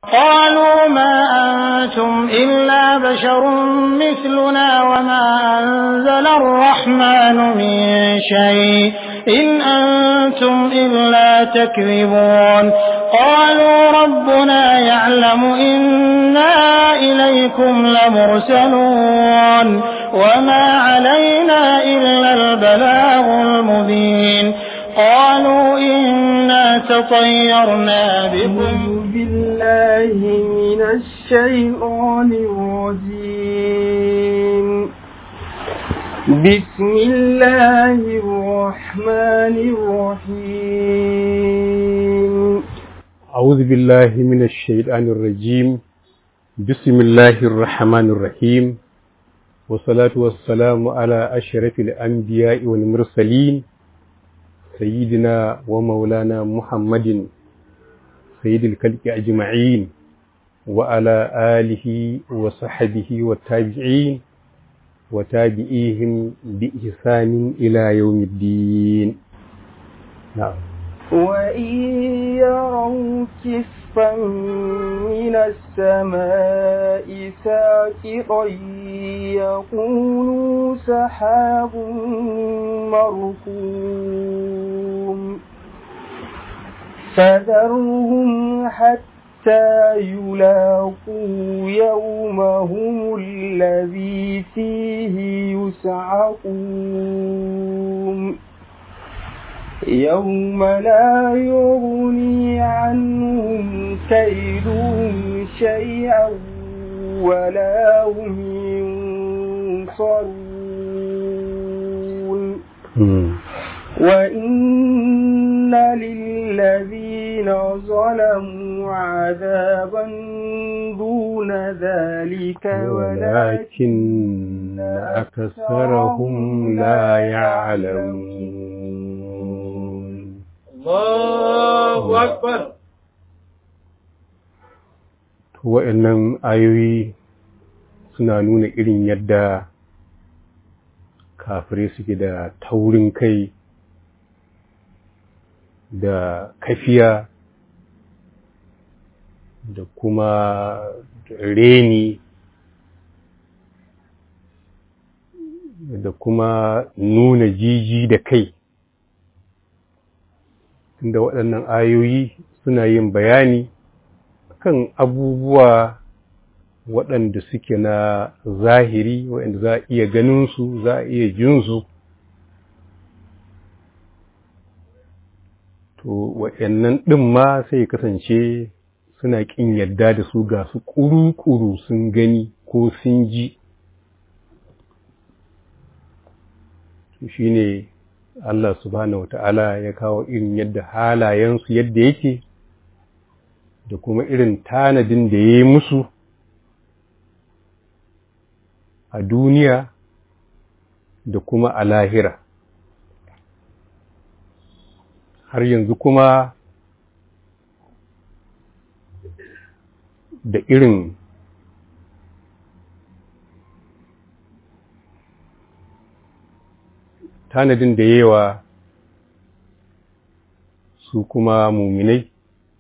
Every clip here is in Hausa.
قالوا ما أنتم إلا بشر مثلنا وما أنزل الرحمن من شيء إن أنتم إلا تكذبون قالوا ربنا يعلم إنا إليكم لمرسلون وما علينا إلا البلاغ المبين قالوا إنا تطيرنا بكم أعوذ بالله من الشيطان الرجيم بسم الله الرحمن الرحيم أعوذ بالله من الشيطان الرجيم بسم الله الرحمن الرحيم والصلاة والسلام على أشرف الأنبياء والمرسلين سيدنا ومولانا محمد سيد الكلك أجمعين وعلى آله وصحبه والتابعين وتابعيهم بإحسان إلى يوم الدين نعم وإن يروا كسفا من السماء ساقطا يقولوا سحاب مركوم فذرهم حتى يلاقوا يومهم الذي فيه يسعقون يوم لا يغني عنهم كيدهم شيئا ولا هم ينصرون وإن للذين ظلموا عذابا دون ذلك ولكن أكثرهم لا يعلمون الله أكبر wa'annan ayoyi suna nuna irin yadda kafirai suke da taurin kai da kafiya da kuma reni da kuma nuna jiji da kai tunda waɗannan ayoyi suna yin bayani kan abubuwa waɗanda suke na zahiri waɗanda za a iya ganinsu za a iya jinsu to waɗannan ɗin ma sai kasance suna ƙin yadda da su ga su ƙuru-ƙuru sun gani ko sun ji to shi ne Allah subhanahu wata'ala ya kawo irin yadda halayensu yadda yake da kuma irin tanadin da ya yi musu a duniya da kuma a lahira har yanzu kuma da irin tanadin da yawa su kuma muminai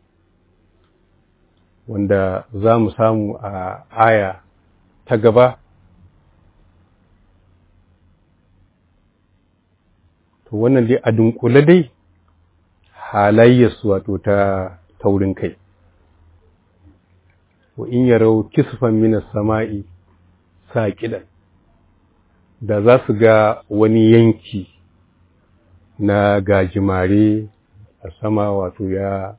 wanda za mu samu a aya ta gaba to wannan dai a dunkule dai halayyarsu wato ta taurin kai wa in yarau kisfan minas sama'i saqidan da za su ga wani yanki na gajimare a sama wato ya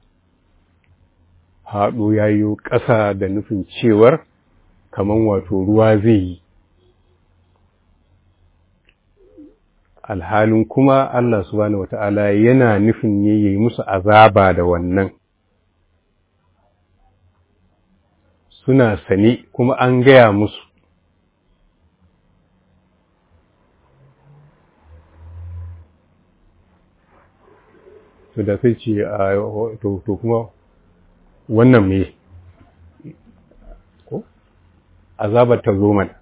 haɗo yayo ƙasa da nufin cewar kaman wato ruwa zai yi alhalin kuma Allah subhanahu wata'ala yana nufin ne ya yi musu azaba da wannan suna sane kuma an gaya musu to da sai ce a to kuma wannan me ko azabar ta zo mana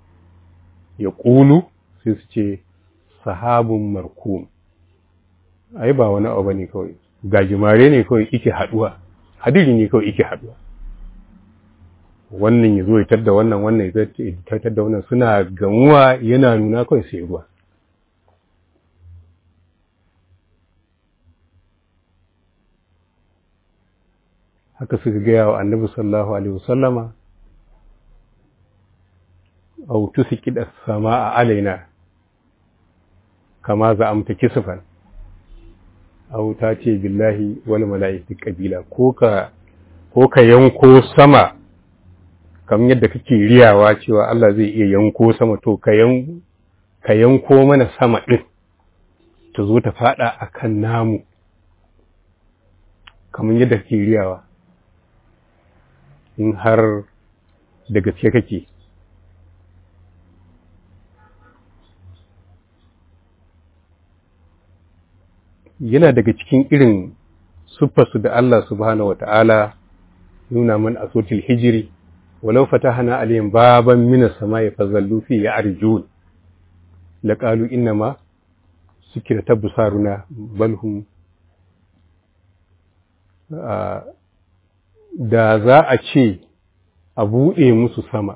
ya ƙulu sai su ce sahabun markum ai ba wani abu ne kawai gajimare ne kawai ike haduwa hadiri ne kawai ike haduwa wannan ya zo ya tadda wannan wannan ya tadda da wannan suna gamuwa yana nuna kawai sai ruwa haka suka gaya wa annabi sallallahu alaihi wasallama au tusqid as-samaa alaina kama za amta kisfan au ta ce billahi wal mala'ikati qabila ko ka ko ka yanko sama kamar yadda kake riyawa cewa Allah zai iya yanko sama to ka yan ka yanko mana sama din ta zo ta fada akan namu kamar yadda kake riyawa in har da gaske kake yana daga cikin irin siffarsu da Allah subhanahu wa ta'ala nuna man a sotil hijiri walau fatahana alayhim baban min as-sama'i fazallu fi ya'rjun laqalu inna ma sukira tabsaruna bal hum da za a ce a buɗe musu sama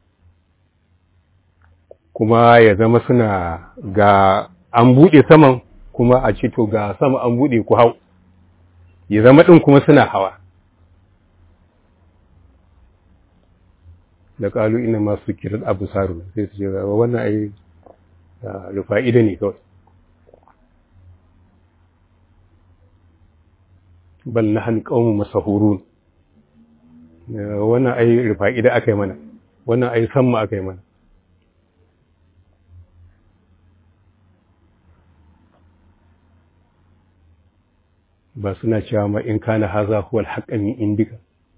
kuma ya zama suna ga an buɗe saman kuma a ce to ga sama an buɗe ku hau ya zama ɗin kuma suna hawa da ƙalu ina masu kirar abu saru sai su ce wannan ai rufa'ida ne kawai bal na hannu ƙaunin masahurun wannan ai rufa'ida aka yi mana wannan ai samma aka yi mana ba suna cewa ma in kana haza huwal haqqa min indika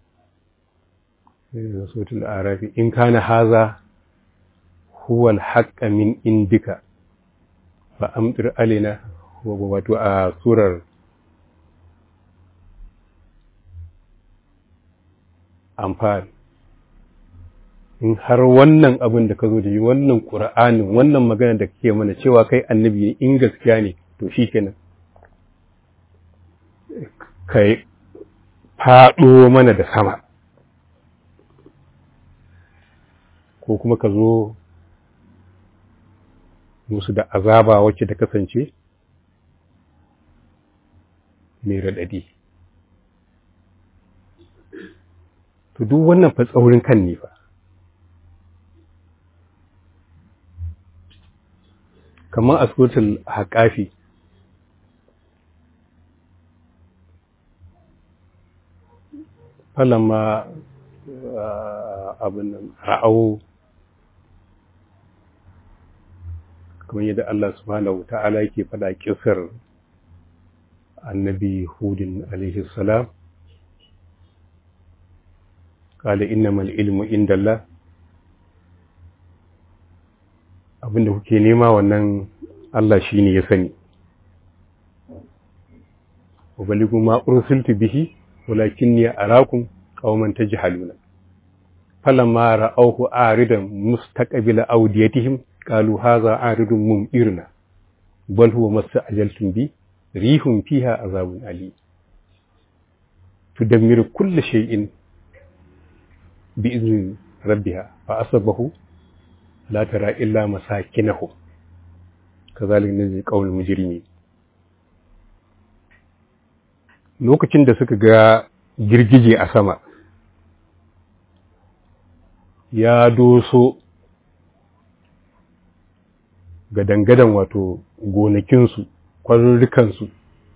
suratul arafi in kana haza huwal haqqa min indika fa amtir alaina wato a surar amfani in har wannan abin da ka zo da yi wannan ƙura'anin wannan magana da kake mana cewa kai annabi ne in gaskiya ne to shi kenan ka faɗo mana da sama ko kuma ka zo musu da azaba wacce ta kasance mai raɗaɗi to duk wannan fa tsaurin kan ne fa kamar a suratul haƙafi falamma abin ra'au kamar yadda Allah subhanahu ta'ala yake faɗa kisar annabi hudin alaihi salam qala innamal ilmu indallah abinda kuke nema wannan Allah shine ya sani ubaligu ma ursiltu bihi walakinni arakum qauman tajhaluna falamma ra'awhu aridan mustaqbila awdiyatihim qalu hadha aridun mumtirna bal huwa masta'jaltum bi rihum fiha azabun ali tudammiru kull shay'in bi izni rabbiha fa asabahu la tara illa masakinahu kazalika najzi qawl mujrimin lokacin da suka ga girgije a sama ya doso ga dangadan wato gonakinsu kwarurrukansu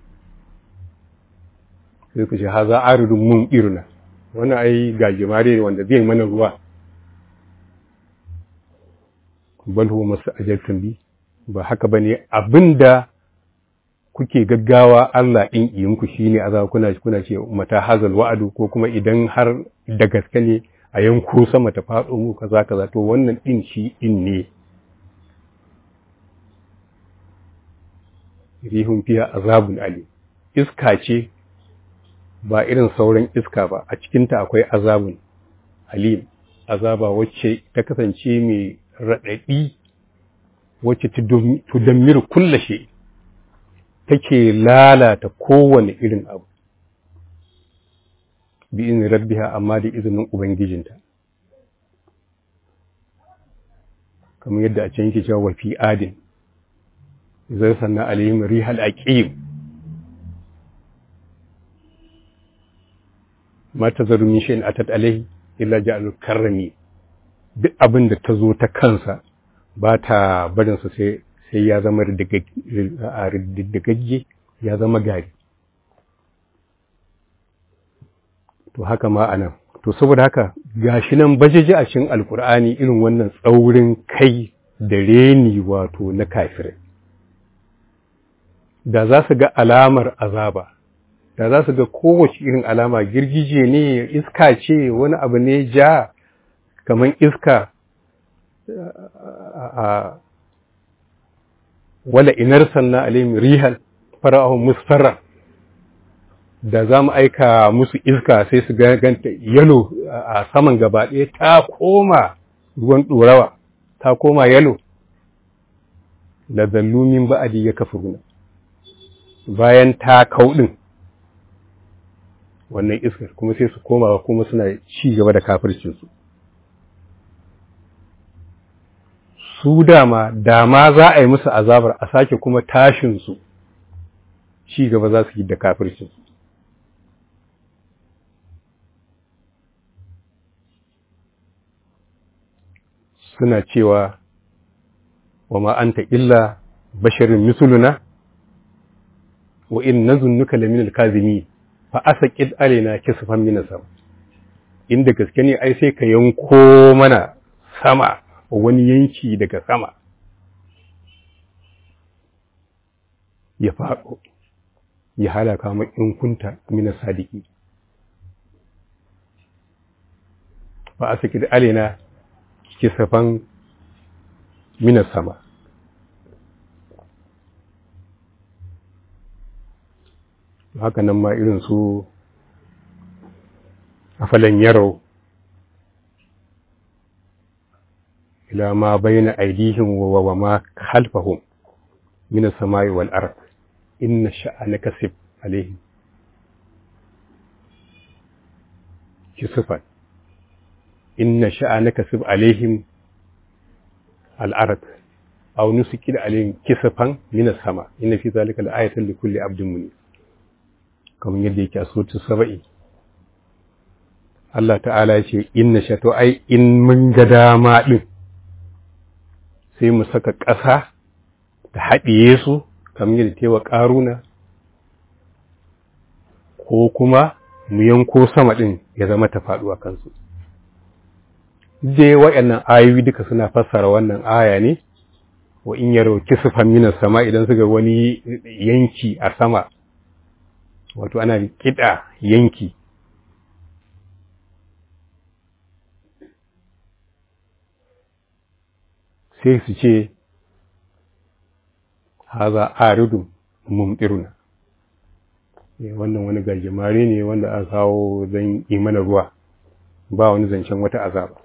sai ku ce haza aridun mun irna wani ai gajimare ne wanda zai mana ruwa bal huwa masu ajaltun bi ba haka bane abinda kuke gaggawa Allah ɗin iyinku shi ne a kuna kuna ce mata hazal wa'adu ko kuma idan har da gaske ne a yanko sama ta faɗo mu kaza kaza to wannan ɗin shi ɗin ne rihun fiya azabun ali iska ce ba irin sauran iska ba a cikinta akwai azabun alim azaba wacce ta kasance mai raɗaɗi wacce tudammiru kulla shi take lalata kowane irin abu bi izinin rabbiha amma da izinin ubangijinta kamar yadda a can yake cewa wa fi adin zai sanna alayhim rihal aqim ma tazaru min shay'in atat alayhi illa ja'alul karrami duk abin da ta zo ta kansa ba ta barin sa sai sai ya zama riddigagge ya zama gari to haka ma anan to saboda haka gashi nan bajeji a cikin alkur'ani irin wannan tsaurin kai da reni wato na kafirai da za su ga alamar azaba da za su ga kowace irin alama girgije ne iska ce wani abu ne ja kamar iska a wala inar sanna alayhim rihal fara'ahum musfarra da za mu aika musu iska sai su ganta yalo a saman gaba ɗaya ta koma ruwan ɗorawa ta koma yalo da zallumin ba'adi ya kafiruna bayan ta kauɗin wannan iskar kuma sai su koma kuma suna ci gaba da kafircinsu su dama dama za a yi musu azabar a sake kuma tashinsu ci gaba za su yi da kafircinsu suna cewa wa ma anta illa basharin misuluna wa in nazunnuka lamin alkazimi fa asaqid alaina kisfan min sama inda gaske ne ai sai ka yanko mana sama wani yanki daga sama ya faɗo ya halaka mu in kunta min sadiki fa asaqid alaina kisfan min sama haka nan ma irin su afalan yaro ila ma bayna aydihim wa wa ma khalfahum min as-samai wal ard inna sha'anaka sib alaihim kisfan inna sha'anaka sib alaihim al-ard aw nusikid alaihim kisfan min as-sama inna fi dhalika la-ayatan li kulli abdin munib kamar yadda yake a sotu saba'i Allah ta'ala ya ce inna shato ai in mun ga dama ɗin sai mu saka ƙasa ta haɗiye su kamar yadda tewa ƙaruna ko kuma mu yanko sama ɗin ya zama ta faɗuwa kansu dai waɗannan ayoyi duka suna fassara wannan aya ne wa in yaro kisufan minas sama idan suka wani yanki a sama wato ana kiɗa yanki sai su ce haza aridun mumtiruna wannan wani gajimare ne wanda aka kawo zan yi mana ruwa ba wani zancen wata azaba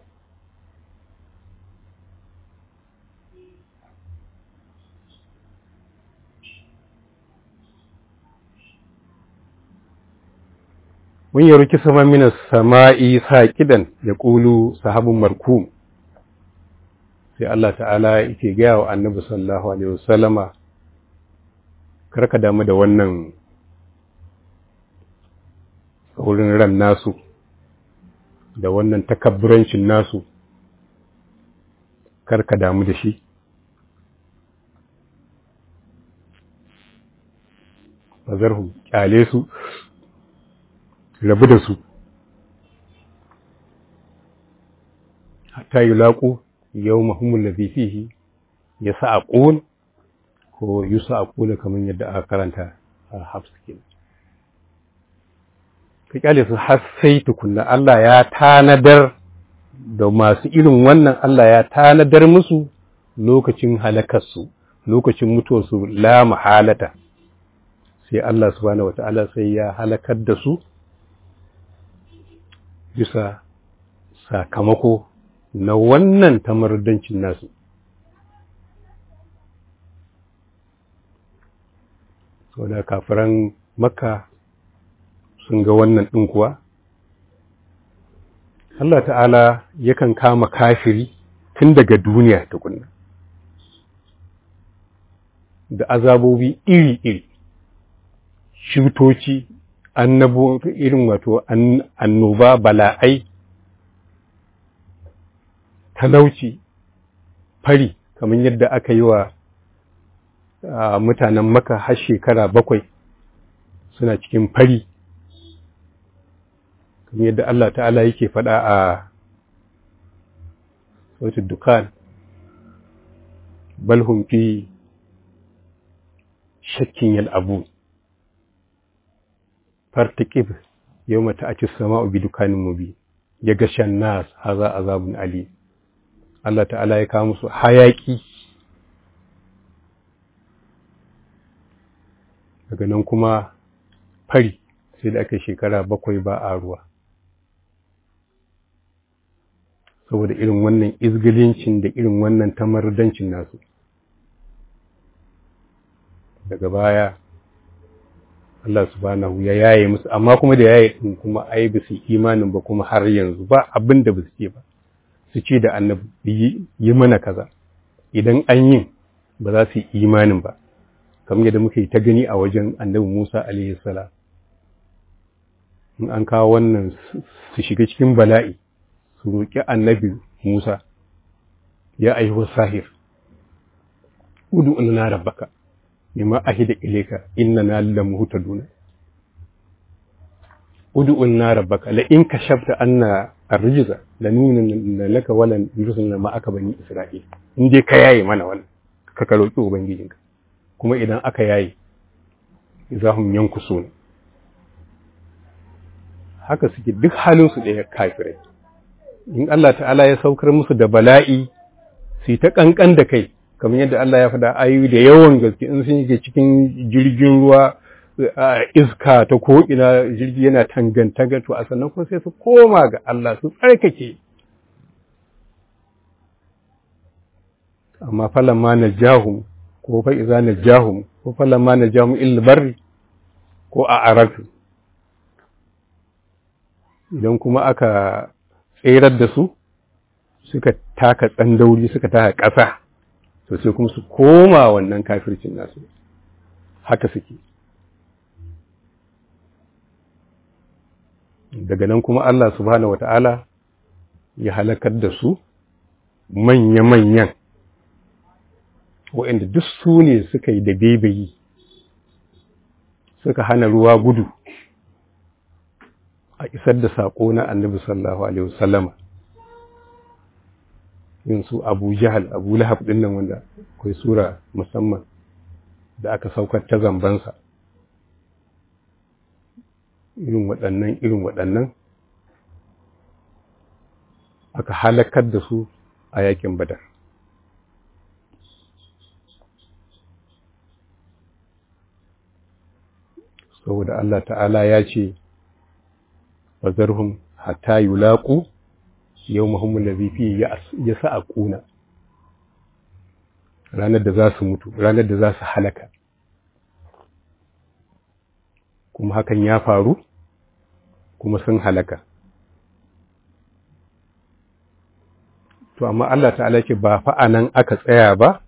mun yi ruki sama mina sama'i saƙidan ya ƙulu sahabin markum sai Allah ta'ala yake gaya wa annabi sallallahu alaihi wasallama karka damu da wannan wurin ran nasu da wannan takabburancin nasu karka damu da shi bazarhum kyale su rabu da su hatta yi laƙo yau mahimmin da fihi ya sa a ƙun ko yi sa a ƙuna kamar yadda aka karanta a hafsikin ka kyale su har sai tukunna Allah ya tanadar da masu irin wannan Allah ya tanadar musu lokacin halakarsu lokacin mutuwarsu la mahalata sai Allah subhanahu wata'ala sai ya halakar da su bisa sakamako na wannan tamardancin nasu saboda kafiran makka sun ga wannan ɗin kuwa Allah ta'ala yakan kama kafiri tun daga duniya tukunna da azabobi iri-iri shutoci annabo irin wato annoba bala'ai talauci fari kamar yadda aka yi wa mutanen maka har shekara bakwai suna cikin fari kamar yadda Allah ta'ala yake faɗa a sautin dukan balhun fi shakkin yal'abu fartiƙib yau mata a sama'u bi dukanin mubi ya gashan nas haza azabun ali Allah ta'ala ya kawo musu hayaƙi daga nan kuma fari sai da aka shekara bakwai ba a ruwa saboda irin wannan izgilincin da irin wannan tamardancin nasu daga baya Allah subhanahu ya yaye musu amma kuma da yaye din kuma ai ba su imanin ba kuma har yanzu ba abin da ba su ce ba su ce da annabi yi mana kaza idan an yi ba za su yi imanin ba kamar yadda muke ta gani a wajen annabi Musa alaihi salam in an kawo wannan su shiga cikin bala'i su roƙi annabi Musa ya ayyuhu sahir udu na rabbaka bima ahida ilayka innana lamuhtaduna udu na rabbaka la in kashafta anna arrijza lanunna laka wala yursilna ma aka bani isra'il in dai ka yaye mana wannan ka ka roƙi ubangijinka kuma idan aka yaye izahum yankusuna haka suke duk halinsu ɗaya kafirai in Allah ta'ala ya saukar musu da bala'i su ta ƙanƙan da kai kamar yadda Allah ya faɗa ayoyi da yawan gaske in sun shiga cikin jirgin ruwa iska ta ko'ina jirgi yana tangantanga to a sannan kuma sai su koma ga Allah su tsarkake amma falan ma na jahum ko fa iza na jahum ko falan ma na jahum ilbarri ko a aratu idan kuma aka tserar da su suka taka tsandauri suka taka ƙasa to sai kuma su koma wannan kafircin nasu haka suke daga nan kuma Allah subhanahu wata'ala ya halakar da su manya-manyan waɗanda duk su ne suka yi da bebayi suka hana ruwa gudu a isar da saƙo na annabi sallallahu alaihi wasallama yin su abu jahal abu lahab ɗin nan wanda akwai sura musamman da aka saukar ta zambansa irin waɗannan irin waɗannan aka halakar da su a yakin badar saboda Allah ta'ala ya ce wazarhum hatta yulaqu yawmahum allazi fi yas'aquna ranar da za su mutu ranar da za su halaka kuma hakan ya faru kuma sun halaka to amma Allah ta'ala ce ba fa anan aka tsaya ba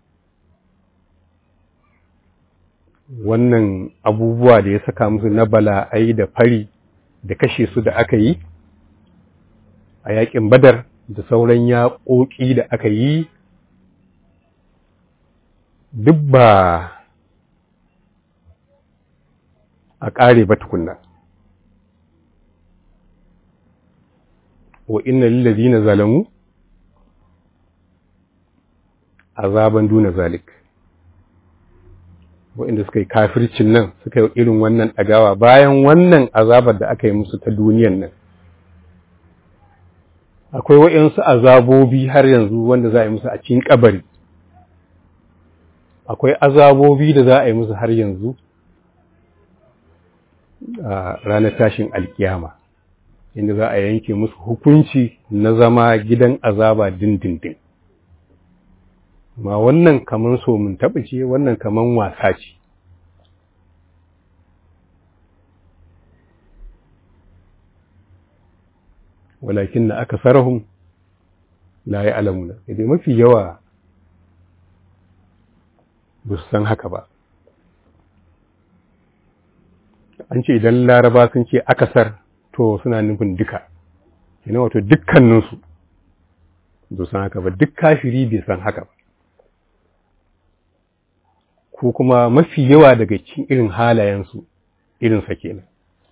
wannan abubuwa da ya saka musu na bala'ai da fari da kashe su da aka yi a yakin badar da sauran yaƙoƙi da aka yi duk ba a ƙare ba tukunna wa inna lillazina zalamu azaban duna zalik waɗanda suka yi kafircin nan suka yi irin wannan ɗagawa bayan wannan azabar da aka yi musu ta duniyan nan akwai waɗansu azabobi har yanzu wanda za a yi musu a cikin kabari akwai azabobi da za a yi musu har yanzu a ranar tashin alkiyama inda za a yanke musu hukunci na zama gidan azaba dindindin ma wannan kaman so mun taɓa ce wannan kaman wasa ce walakin na aka sarahun la ya alamuna idan mafi yawa ba su san haka ba an ce idan laraba sun ce akasar to suna nufin duka yana wato dukkaninsu ba san haka ba duk kafiri bai san haka ba ko kuma mafi yawa daga cikin irin halayensu irinsa kenan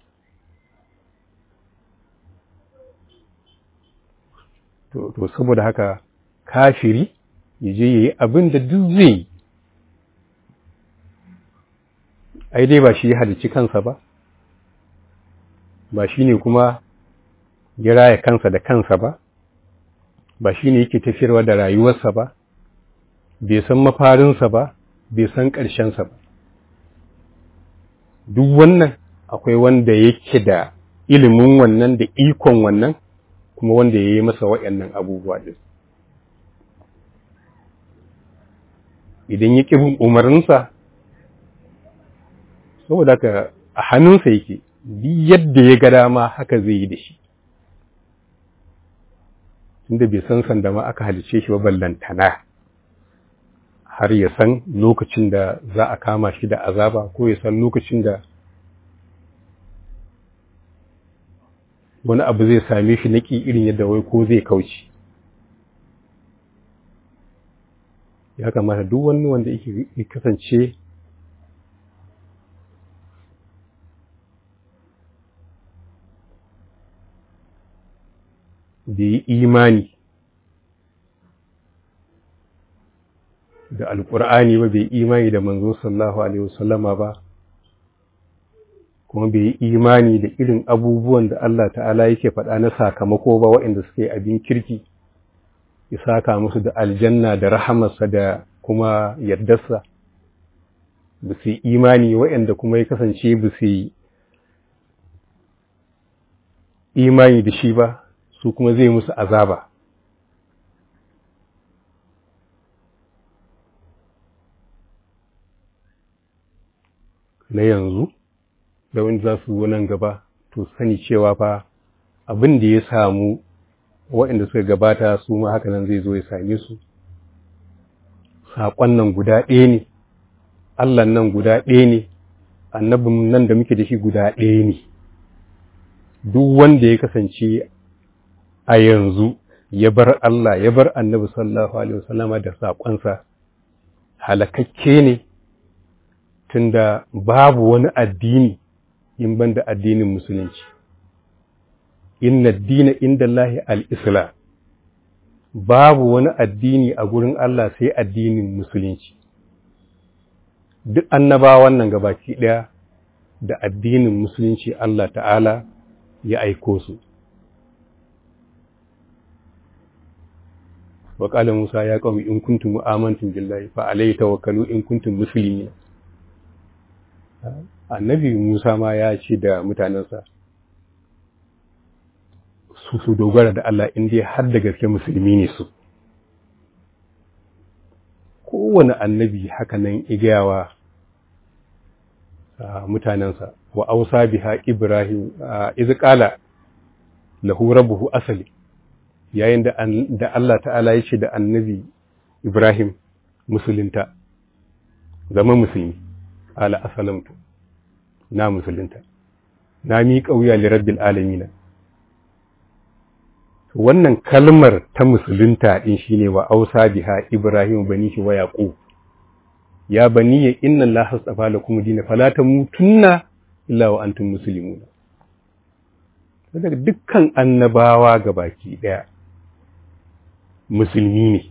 to, to saboda haka kafiri ya je ya yi abin da duk zai yi ai dai ba shi ya halicci kansa ba ba shi ne kuma ya raya kansa da kansa ba ba shi ne yake tafiyarwa da rayuwarsa ba bai san mafarinsa ba bai san ƙarshensa ba duk wannan akwai wanda yake da ilimin wannan da ikon wannan kuma wanda ya yi masa waɗannan abubuwa ɗin idan ya ƙi bin umarninsa saboda ka a hannunsa yake duk yadda ya ga dama haka zai yi da shi tunda bai san sanda ma aka halice shi ba ballantana har ya san lokacin da za a kama shi da azaba ko ya san lokacin da wani abu zai same shi naki irin yadda wai ko zai kauce ya kamata duk wani wanda yake kasance da yi imani da alƙur'ani ba bai imani da manzo sallallahu alaihi wasallama ba kuma bai yi imani da irin abubuwan da Allah ta'ala yake faɗa na sakamako ba waɗanda suke abin kirki ya saka musu da aljanna da rahamarsa da kuma yardarsa ba su yi imani waɗanda kuma ya kasance ba su yi imani da shi ba su kuma zai musu azaba na yanzu da wani za su zo nan gaba to sani cewa fa abin da ya samu waɗanda suka gabata su ma haka nan zai zo ya same su saƙon nan guda ɗaya ne Allah nan guda ɗaya ne annabin nan da muke da shi guda ɗaya ne duk wanda ya kasance a yanzu ya bar Allah ya bar annabi sallallahu alaihi wasallama da saƙonsa halakakke ne tunda babu wani addini in ban da addinin musulunci inna dina inda Allahi al'islam babu wani addini a gurin Allah sai addinin musulunci duk annabawan nan gabaki ɗaya da addinin musulunci Allah ta'ala ya aiko su wa Musa ya qaumi in kuntum amantum billahi fa alayhi tawakkalu in kuntum muslimin annabi Musa ma ya ce da mutanensa su su dogara da Allah in dai har da gaske musulmi ne su kowane annabi haka nan igayawa mutanensa wa ausa biha ibrahim iz qala lahu rabbuhu asali yayin da da Allah ta'ala ya ce da annabi ibrahim musulunta zama musulmi ala asalamtu na musulunta na miƙa wuya li rabbil alamin wannan kalmar ta musulunta din shine wa ausa biha ibrahim banihi wa yaqub ya baniya inna allaha astafa lakum dina fala tamutunna illa wa antum muslimun daga dukkan annabawa gabaki daya musulmi ne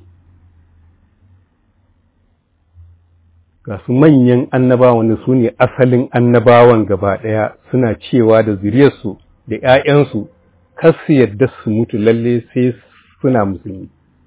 ga su manyan annabawan wanda su ne asalin annabawan gaba ɗaya suna cewa da zuriyarsu da ‘ya'yansu kar su yadda su mutu lalle sai suna musulmi.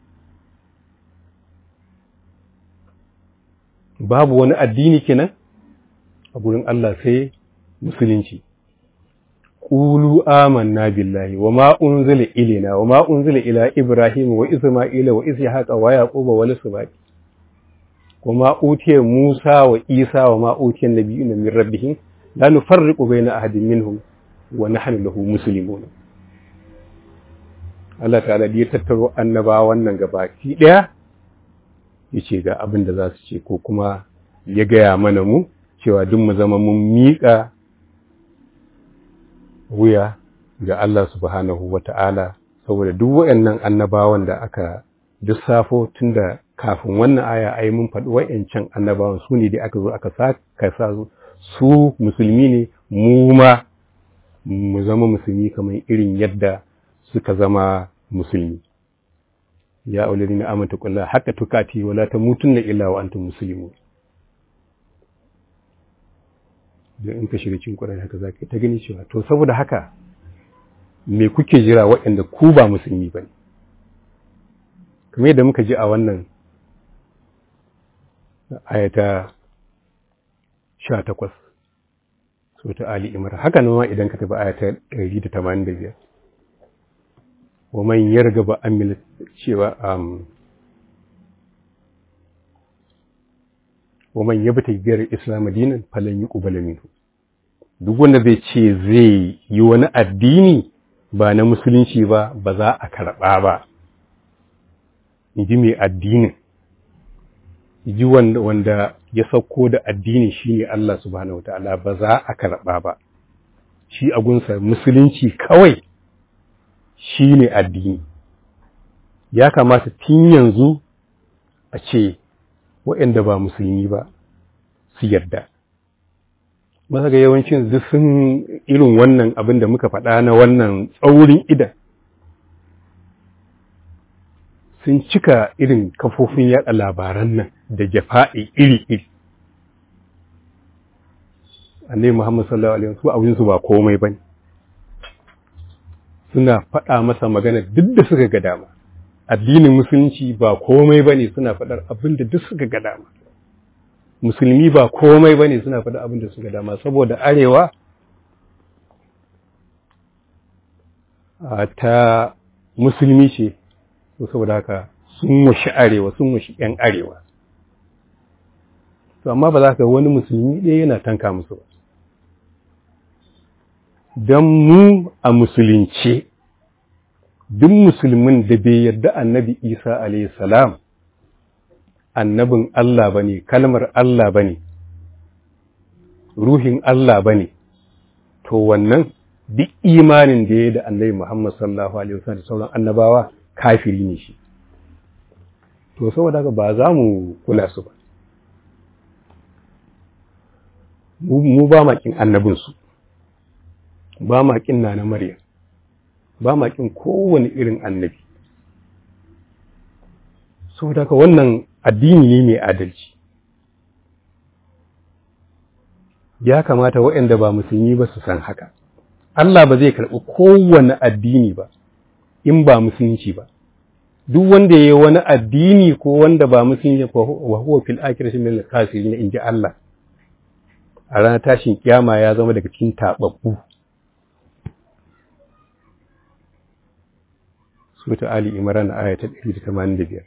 Babu wani addini kenan a gurin Allah sai musulunci. Ƙulu amanna billahi wa ma unzila ilina wa ma unzila ila Ibrahim wa Isma'ila wa Ishaqa wa Yaquba wa Lisbati وما أوتي موسى وإيسى وما أوتي النبيون من ربهم لا نفرق بين أحد منهم ونحن له مسلمون Allah ta'ala ya tattaro annaba wannan gabaki ɗaya ya ce ga abin da za su ce ko kuma ya gaya mana mu cewa duk mu zama mun miƙa wuya ga Allah subhanahu wa ta'ala saboda duk waɗannan annabawan da aka lissafo tun da kafin wannan aya ai mun faɗi waɗancan annabawan su ne da aka zo aka sa su musulmi ne mu ma mu zama musulmi kamar irin yadda suka zama musulmi ya aulari na amanta kulla haka tukati wala ta mutunna illa wa antum muslimun da in ka shiga cikin Qur'ani haka zaka ta gani cewa to saboda haka me kuke jira waɗanda ku ba musulmi bane kamar yadda muka ji a wannan ayata 18 so ta Ali Imran haka nan ma idan ka tafi ayata 185 wa man yargaba an cewa um wa man yabta biyar islam dinan falan yuqbal minhu duk wanda zai ce zai yi wani addini ba na musulunci ba ba za a karɓa ba inji mai addinin ji wanda, wanda ya sauko da addini shine Allah subhanahu wataala ba za a karɓa ba shi agunsa musulunci kawai shi ne addini ya kamata tun yanzu a ce waɗanda ba musulmi ba su yarda masa ga yawancin duk sun irin wannan abin da muka faɗa na wannan tsaurin idan sun cika irin kafofin yaɗa labaran nan da jafa'i iri-iri annai muhammad sallallahu alaihi wasu abinsu ba komai bane suna faɗa masa magana duk da suka ga dama addinin musulunci ba komai ba ne suna faɗar abin da duk suka ga dama musulmi ba komai ba ne suna faɗar abin da suka dama saboda arewa ta musulmi ce saboda haka sun washi arewa sun washi ‘yan arewa to amma ba za ka wani musulmi ɗaya yana tanka musu ba don mu a musulunce duk musulmin da bai yarda annabi isa alayhi salam annabin Allah ba ne kalmar Allah ba ne ruhin Allah ba ne to wannan duk imanin da ya da annabi Muhammad sallallahu alaihi wasallam da sauran annabawa kafiri ne shi to saboda haka ba za mu kula su ba mu ba makin annabinsu ba makin na na Maryam ba makin kowane irin annabi saboda haka wannan addini ne mai adalci ya kamata waɗanda ba musulmi ba su san haka Allah ba zai karɓi kowane addini ba in ba musulunci ba duk wanda ya yi wani addini ko wanda ba musulunci wa huwa fil akhirati min al-khasirin in ji Allah a ranar tashin kiyama ya zama daga cikin tababbu Sura Ali Imran aya ta 185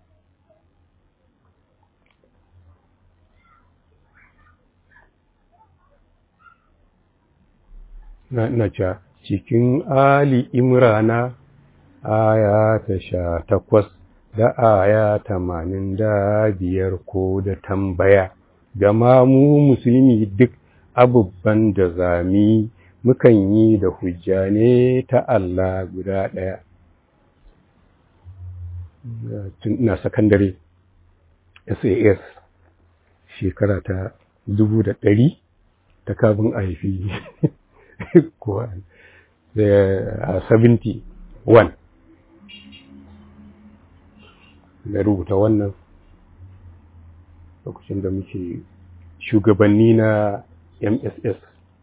na ina cewa cikin Ali Imrana aya ta sha takwas da aya tamanin da biyar ko da tambaya gama mu musulmi duk abubban da zami mukan yi da hujja ne ta Allah guda ɗaya tun ina sakandare SAS shekara ta dubu da ɗari ta kabin a haifi kuwa da 71 na rubuta wannan lokacin da muke shugabanni na mss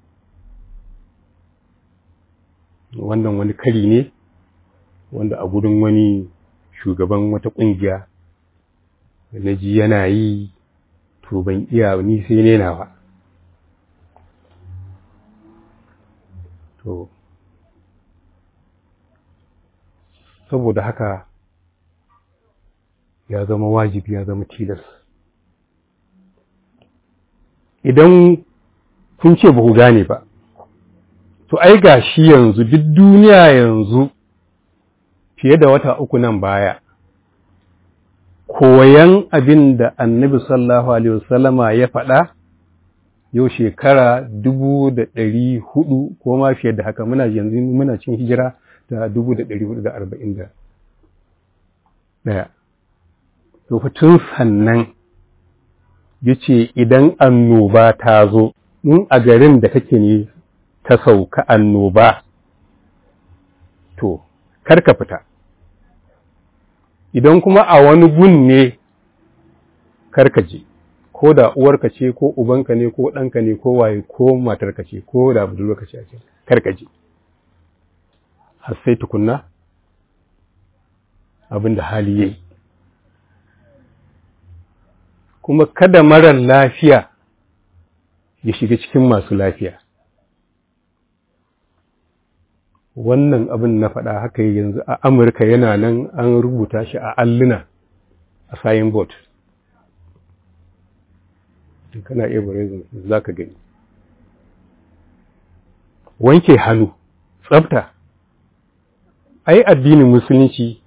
wannan wani kari ne wanda a gudun wani shugaban wata ƙungiya na ji yana yi to ban iya ni sai ne nawa to saboda haka ya zama wajibi ya zama tilas idan kun ce ba ku gane ba to ai ga shi yanzu duk duniya yanzu fiye da wata uku nan baya koyan abin da annabi sallallahu alaihi wasallama ya faɗa yau shekara dubu da ɗari hudu ko ma fiye da haka muna yanzu muna cin hijira da dubu da ɗari hudu da arba'in da ɗaya to tun sannan ya ce idan annoba ta zo in a garin da kake ne ta sauka annoba to kar ka fita idan kuma a wani gun ne kar ka je ko da uwarka ce ko ubanka ne ko ɗanka ne ko waye ko matarka ce ko da budurwarka ce ake kar ka je har sai tukunna abin da hali yayi kuma kada marar lafiya ya shiga cikin masu lafiya wannan abin na faɗa haka yanzu a amurka yana nan an rubuta shi a alluna a sayin bot kana iya bare za ka gani wanke hannu tsafta ai addinin musulunci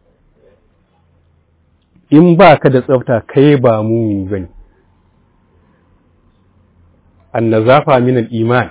in ba ka da tsafta kai ba mumini ba ne annazafa min al-iman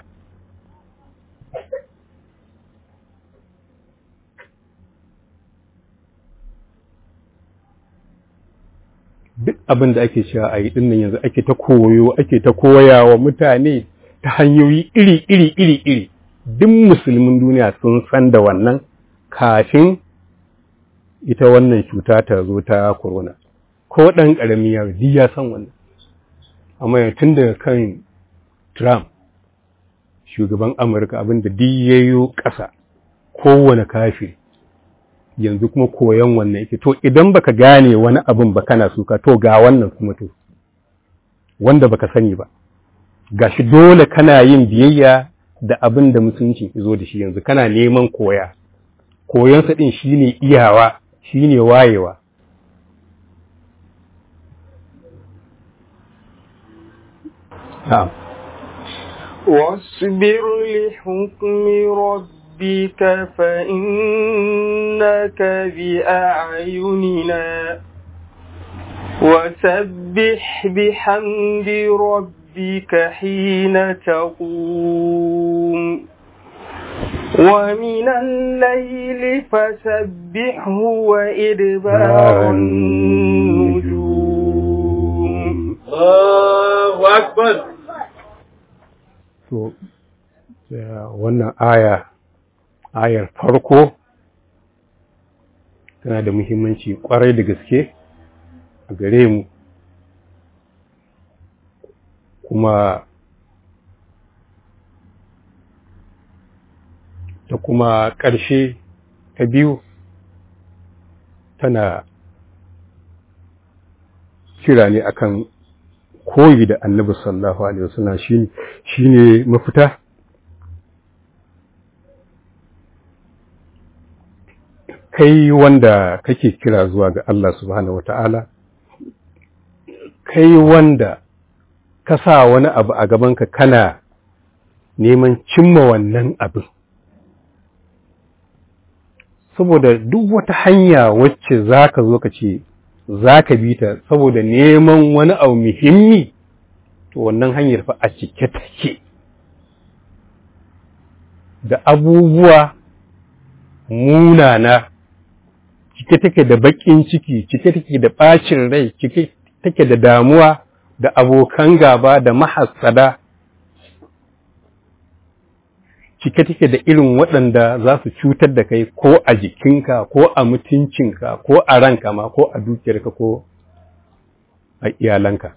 duk abin da ake cewa a yi dinnan yanzu ake ta koyo ake ta koya wa mutane ta hanyoyi iri iri iri iri duk musulmin duniya sun san da wannan kafin ita wannan cuta ta zo ta corona ko ɗan ƙarami yaro duk ya san wannan amma tun daga kan Trump shugaban Amurka abin da duk yayo ƙasa kowane kafiri yanzu kuma koyon wannan yake to idan baka gane wani abin ba kana suka to ga wannan kuma to wanda baka sani ba gashi dole kana yin biyayya da abin da musulunci zo da shi yanzu kana neman koya koyonsa din shine iyawa shine wayewa na'am واصبر لحكم ربك فإنك بأعيننا وسبح بحمد ربك حين تقوم ومن الليل فسبحه وإدبار النجوم الله أكبر to wannan aya ayar farko tana da muhimmanci kwarai da gaske a gare mu kuma da kuma ƙarshe ta biyu tana kira ne akan koyi da annabi sallallahu alaihi wasallam shine shine mafita kai wanda kake kira zuwa ga Allah subhanahu wata'ala kai wanda ka sa wani abu a gabanka kana neman cimma wannan abin saboda duk wata hanya wacce za ka zo ka ce za ka bi ta saboda neman wani abu muhimmi to wannan hanyar fa a cike take da abubuwa munana cike take da baƙin ciki cike take da ɓacin rai cike take da damuwa da abokan gaba da mahassada cike take da irin waɗanda za su cutar da kai ko a jikinka ko a mutuncinka ko a ranka ma ko a dukiyarka ko a iyalanka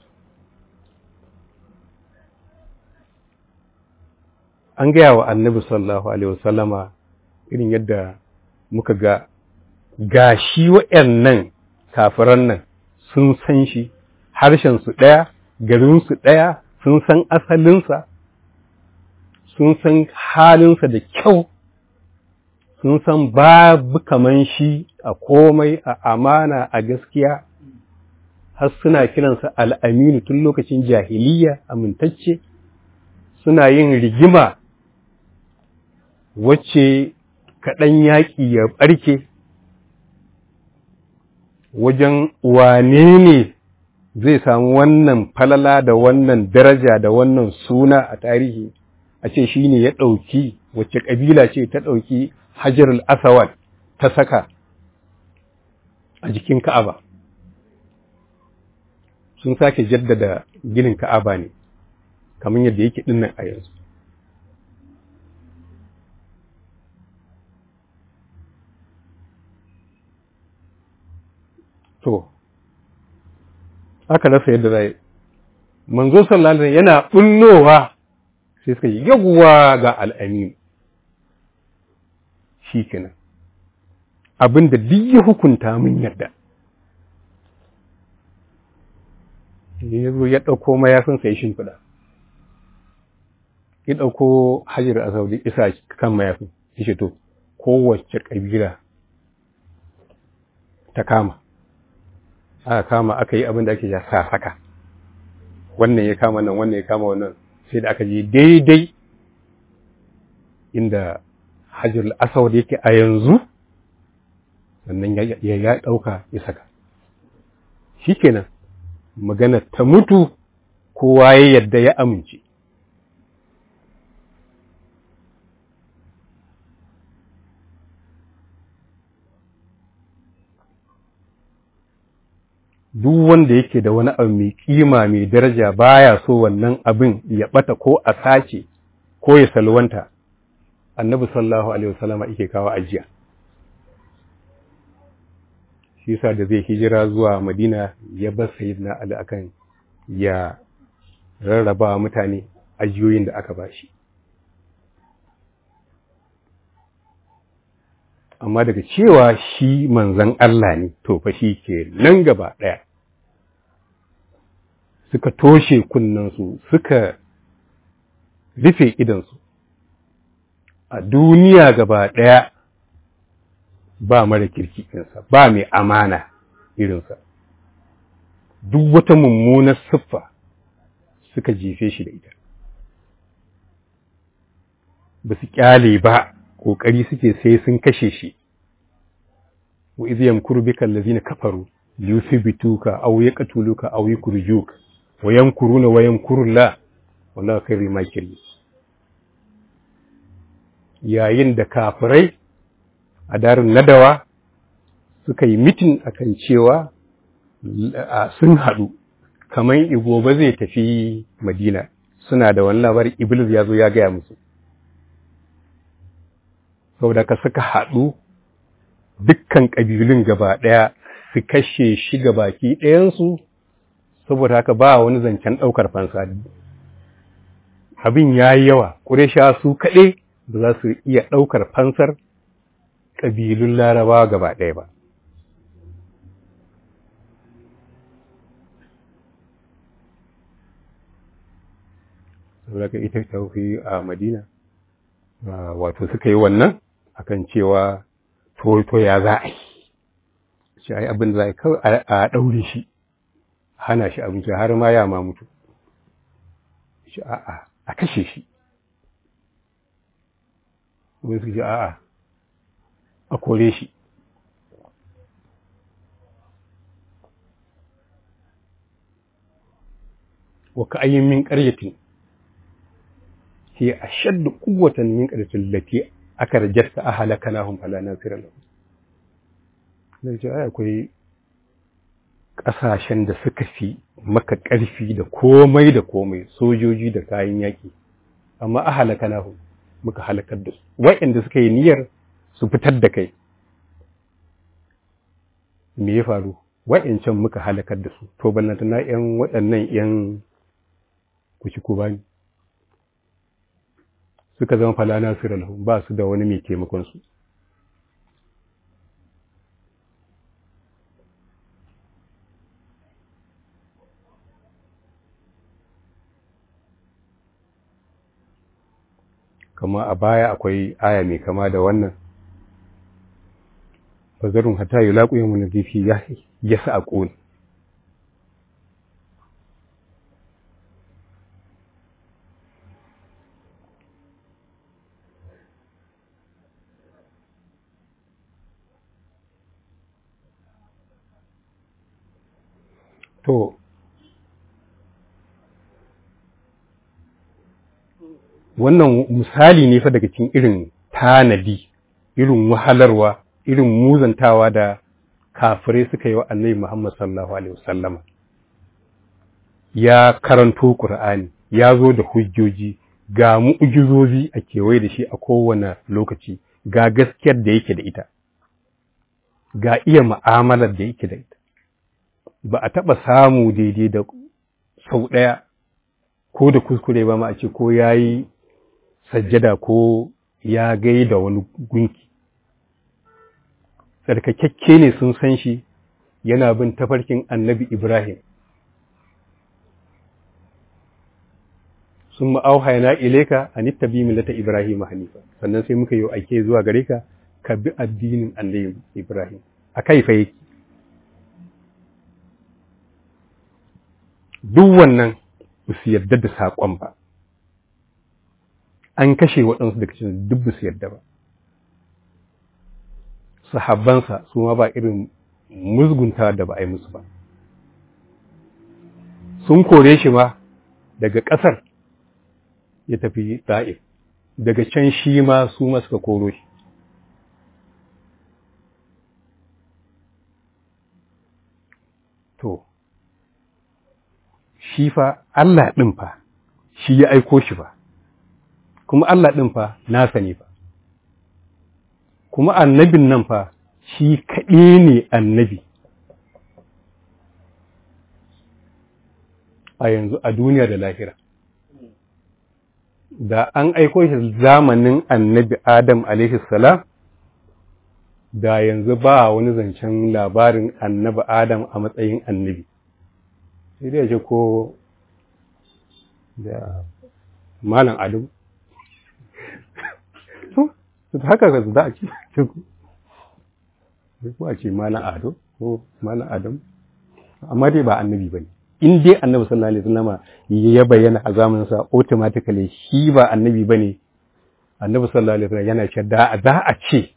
an gaya wa annabi sallallahu alaihi wasallama irin yadda muka ga ga shi waɗannan kafiran nan sun san shi harshensu ɗaya garinsu ɗaya sun san asalinsa sun san halinsa da kyau sun san babu kaman shi a komai a amana a gaskiya har suna kiransa al'aminu tun lokacin jahiliya amintacce suna yin rigima wacce kaɗan yaƙi ya ɓarke wajen wane ne zai samu wannan falala da wannan daraja da wannan suna a tarihi a ce shi ne ya ɗauki wacce ƙabila ce ta ɗauki hajarul asawad ta saka a jikin ka'aba sun sake jaddada ginin ka'aba ne kamar yadda yake dinnan a yanzu to aka rasa yadda zai manzo sallallahu alaihi yana bullowa sai suka yi yawwa ga al'amin shi kenan abinda duk ya hukunta mun yadda ya zo ya ɗauko mayafinsa ya shimfiɗa ya ɗauko hajjar a saudi isa kan mayafin ya ce to kowace ƙabila ta kama aka kama aka yi abin da ake ya sa saka wannan ya kama nan wannan ya kama wannan sai da aka je daidai inda hajjar asawad yake a yanzu sannan ya ya ɗauka ya saka shi kenan magana ta mutu kowa ya yadda ya amince duk wanda yake da wani abu mai kima mai daraja baya so wannan abin ya bata ko a sace ko ya salwanta annabi sallallahu alaihi wasallama yake kawo ajiya shi yasa da zai hijira zuwa madina ya bar sayyidina ali akan ya rarraba mutane ajiyoyin da aka bashi amma daga cewa shi manzan Allah ne to fa shi ke nan gaba ɗaya suka toshe kunnensu suka rufe idansu a duniya gaba ɗaya ba mara kirki ɗinsa ba mai amana irinsa duk wata mummunar siffa suka jefe shi da ita ba su kyale ba ƙoƙari suke sai sun kashe shi wa iz yamkuru bika allazina kafaru yuthbituka aw yaqtuluka aw yukhrijuka wa yamkuruna wa yamkuru Allah wallahu khairul makirin yayin da kafirai a darin nadawa suka yi mitin akan cewa sun haɗu kamar igoba zai tafi madina suna da wani labarin iblis ya zo ya gaya musu saboda ka suka haɗu dukkan ƙabilun gaba ɗaya su kashe shi ga baki ɗayansu saboda haka ba wani zancen ɗaukar fansa abin ya yi yawa ƙuresha su kaɗai ba za su iya ɗaukar fansar ƙabilun larabawa gaba ɗaya ba saboda ka ita tauhi a madina wato suka yi wannan akan cewa to ya za a yi shi ai abin da za a kawai a ɗaure shi hana shi abinci har ma ya ma mutu shi a'a a kashe shi wani su ce a'a a kore shi wa ka ayyin min ƙaryatin هي أشد قوة من قرية التي أكرجت أهلكناهم فلا ناصر لهم Nace ai akwai ƙasashen da suka fi maka ƙarfi da komai da komai sojoji da kayan yaƙi amma a halaka nahu muka halakar da su wa'inda suka yi niyyar su fitar da kai me ya faru wa'incan muka halakar da su to ballanta na ƴan waɗannan ƴan kuci ko bani suka zama falana su lahum ba su da wani mai taimakon su kama a baya akwai aya mai kama da wannan bazarun hata yi laƙuyin wani zifi ya sa a ƙoni to wannan misali ne fa daga cikin irin tanadi irin wahalarwa irin muzantawa da kafirai suka yi wa annabi Muhammad sallallahu alaihi wasallama ya karanto Qur'ani ya zo da hujjoji ga mu'ujizozi a kewaye da shi a kowane lokaci ga gaskiyar da yake da ita ga iya mu'amalar da yake da ita ba a taɓa samu daidai da sau ɗaya ko da kuskure ba ma a ce ko ya yi sajjada ko ya gai da wani gunki tsarkakakke ne sun san shi yana bin tafarkin annabi ibrahim sun ma'auhayana ileka a nittabi millata ibrahim hanifa sannan sai muka yi aike zuwa gare ka ka bi addinin annabi ibrahim a kai fa yake duk wannan ba su yarda da saƙon ba an kashe waɗansu daga cikin duk ba su yarda ba sahabbansa su ma ba irin musgunta da ba a yi musu ba sun kore shi ma daga ƙasar ya tafi ta'if daga can shi ma su ma suka koro shi to shi fa Allah ɗin fa shi ya aiko shi fa kuma Allah ɗin fa nasa ne fa kuma annabin nan fa shi kaɗai ne annabi a yanzu a duniya da lahira da an aiko shi zamanin annabi Adam alaihi salam da yanzu ba wani zancen labarin annabi Adam a matsayin annabi sai dai ce ko da malam Adam to haka ga za a ce ko a ce malam Ado ko malam Adam amma dai ba annabi bane in dai annabi sallallahu alaihi wasallama ya bayyana a zamanin sa automatically shi ba annabi bane annabi sallallahu alaihi wasallam yana ce da za a ce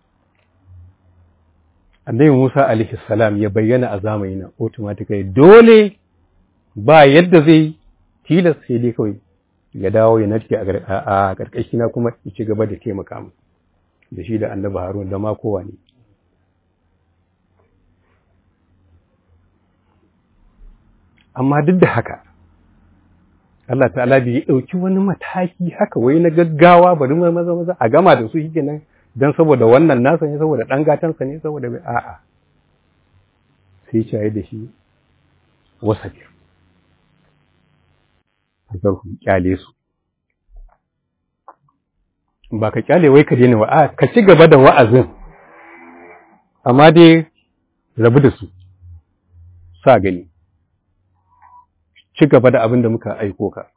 annabi Musa alaihi salam ya bayyana a zamanin nan automatically dole ba yadda zai tilas sai dai kawai ya dawo ya narke a karkashi na kuma ya ci gaba da taimaka mu da shi da annabi Harun da ma kowa ne amma duk da haka Allah ta'ala bai ɗauki wani mataki haka wai na gaggawa bari maza maza a gama da su shi nan don saboda wannan nasa ne saboda ɗan gatansa ne saboda bai a'a sai shaye da shi wasa biyar a ku kyale su ba ka kyale wai ka daina wa'a ka ci gaba da wa'azin amma dai rabu da su sa gani ci gaba da abin da muka aiko ka.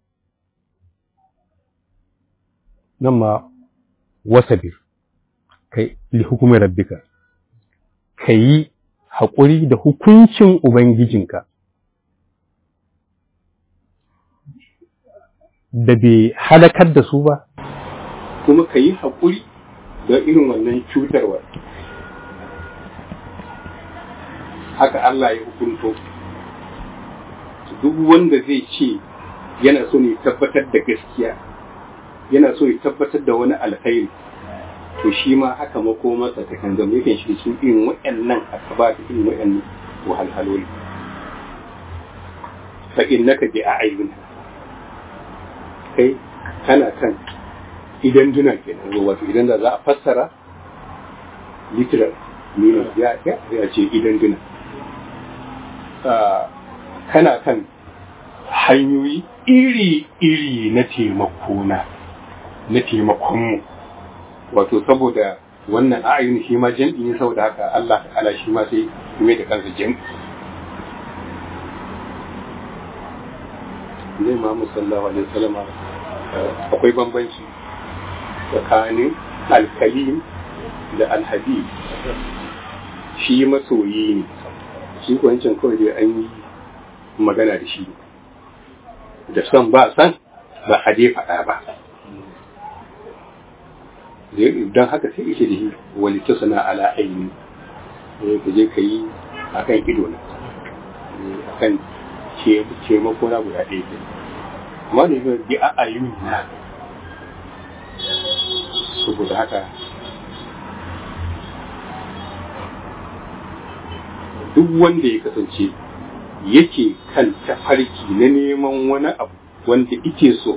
Nan ma wasabir, kai li hukumar rabbika, ka yi haƙuri da hukuncin Ubangijinka, da bai halakar da su ba, kuma ka yi haƙuri da irin wannan cutarwa. Haka Allah ya hukunto. duk wanda zai ce yana so ne tabbatar da gaskiya yana so ya tabbatar da wani alkhairi to shi ma haka makomarsa ta kan zama yakan shi cikin irin waɗannan akaba da irin waɗannan wahalhaloli fa innaka bi a'yun kai kana kan idan duna kenan wato idan da za a fassara literal meaning ya ya ce idan duna kana kan hanyoyi iri-iri na taimakona na taimakonmu wato saboda wannan a'ayin shi ma jam'i ne saboda haka Allah ta'ala shi ma sai mai da kansa jam'i zai ma musallawa alaihi salama akwai bambanci tsakanin alkalim da alhabib shi masoyi ne shi kwancin kawai dai an yi magana da shi da son ba san ba a dai faɗa ba don haka sai ishe da shi wani ta sana ala aini ka je ka yi a kan ido na ne akan taimako na guda ɗaya ke amma ne ga bi a ayyuni na saboda haka duk wanda ya kasance yake kan tafarki na neman wani abu wanda ike so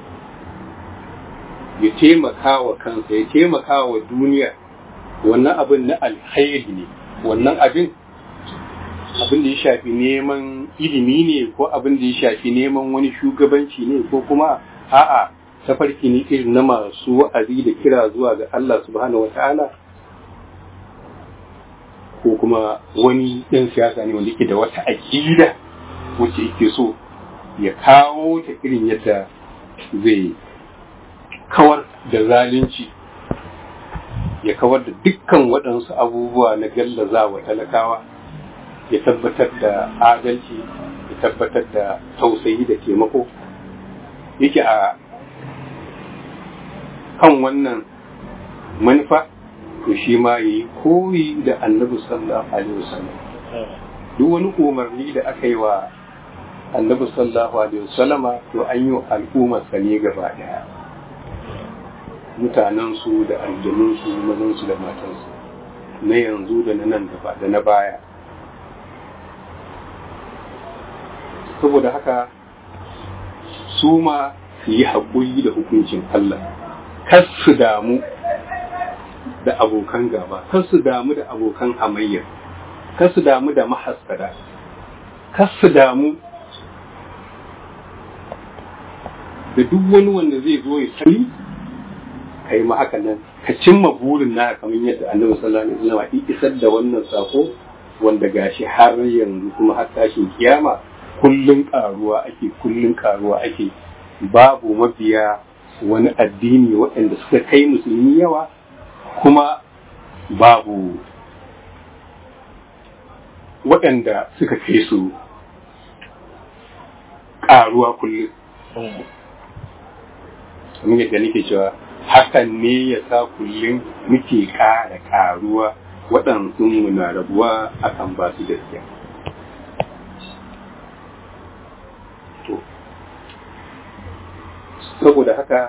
ya taimaka wa kansa ya taimaka wa duniya wannan abin na alkhairi ne wannan abin abin da ya shafi neman ilimi ne ko abin da ya shafi neman wani shugabanci ne ko kuma a'a tafarki ne irin na masu wa'azi da kira zuwa ga Allah subhanahu wa ta'ala ko kuma wani ɗan siyasa ne wanda yake da wata aƙida wacce yake so ya kawo ta irin yadda zai kawar da zalunci ya kawar da dukkan waɗansu abubuwa na gallaza wa talakawa ya tabbatar da adalci ya tabbatar da tausayi da taimako yake a kan wannan manufa to shi ma yi koyi da annabi sallallahu alaihi wasallam duk wani umarni da aka yi wa annabi sallallahu alaihi wasallama to an yi al'ummar sa ne gaba daya mutanen su da aljanun su mazan su da matan su na yanzu da na nan gaba da na baya saboda haka su ma su yi haƙuri da hukuncin Allah kar su damu da abokan gaba kar su damu da abokan hamayya kar su damu da mahaskada kar su damu da duk wani wanda zai zo ya sani kai ma haka nan ka cimma burin na kamar yadda annabi sallallahu alaihi wasallam ya isar da wannan sako wanda gashi har yanzu kuma har tashin kiyama kullun karuwa ake kullun karuwa ake babu mabiya wani addini waɗanda suka kai musulmi yawa kuma babu waɗanda suka kai su ƙaruwa kullum. Kamar yadda nake cewa hakan ne ya sa kullum muke ƙara ƙaruwa waɗansu na rabuwa akan ba su gaskiya. To, saboda haka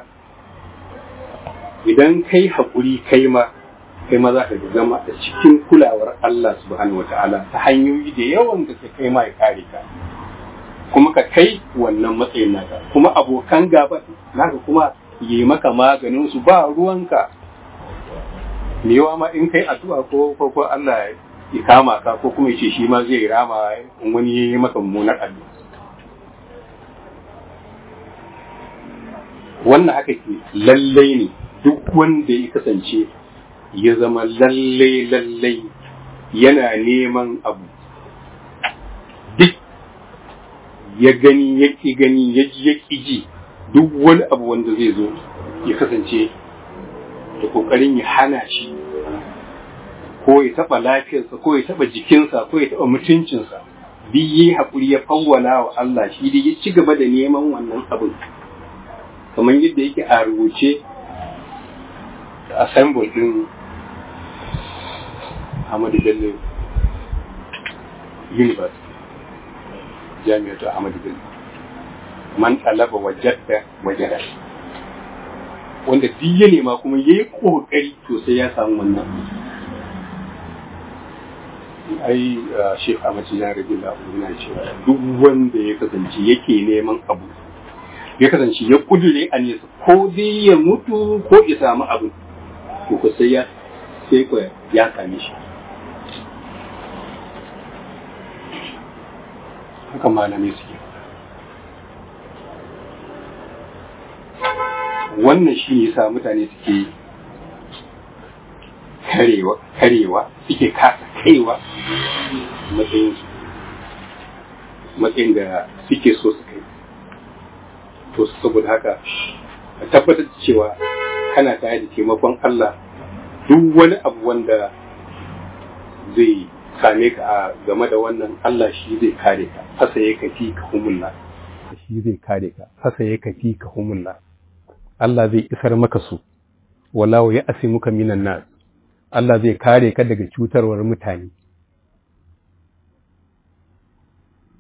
idan kai haƙuri kai ma kai ma za ka zama a cikin kulawar Allah subhanahu wata'ala ta hanyoyi da yawan da ka kai ma ya kare ka kuma ka kai wannan matsayin naka kuma abokan gaba naka kuma yi maka maganin su ba ruwanka mewa ma in kai addu'a ko ko ko Allah ya kama ka ko kuma ya ce shi ma zai rama in wani ya yi maka mummunar addu'a wannan haka ke lallai ne duk wanda ya kasance ya zama lallai lallai yana neman abu duk ya gani ya ƙi gani ya ji ya ƙi ji duk wani abu wanda zai zo ya kasance da ƙoƙarin ya hana shi ko ya taɓa lafiyarsa ko ya taɓa jikinsa ko ya taɓa mutuncinsa duk yi haƙuri ya fawwala wa Allah shi dai ya ci gaba da neman wannan abin kamar yadda yake a rubuce da assemble din Ahmadu Bello University jami'atu Ahmadu Bello man talaba wajadda wajada wanda duk ya nema kuma yayi kokari to sai ya samu wannan ai Sheikh Ahmad Tijani radiyallahu anhu yana cewa duk wanda ya kasance yake neman abu ya kasance ya kudure a nesa ko dai ya mutu ko ya samu abu to ko sai ya sai ko ya same shi haka malamai suke wannan shi ne sa mutane suke karewa karewa suke kasa kaiwa matsayin matsayin da suke so su kai to saboda haka a tabbatar da cewa kana tare da taimakon Allah duk wani abu wanda zai same ka a game da wannan Allah shi zai kare ka fasa ya kafi ka humulla shi zai kare ka fasa ya kafi ka humulla Allah zai isar maka su walau ya asi muka minan nas Allah zai kare ka daga cutarwar mutane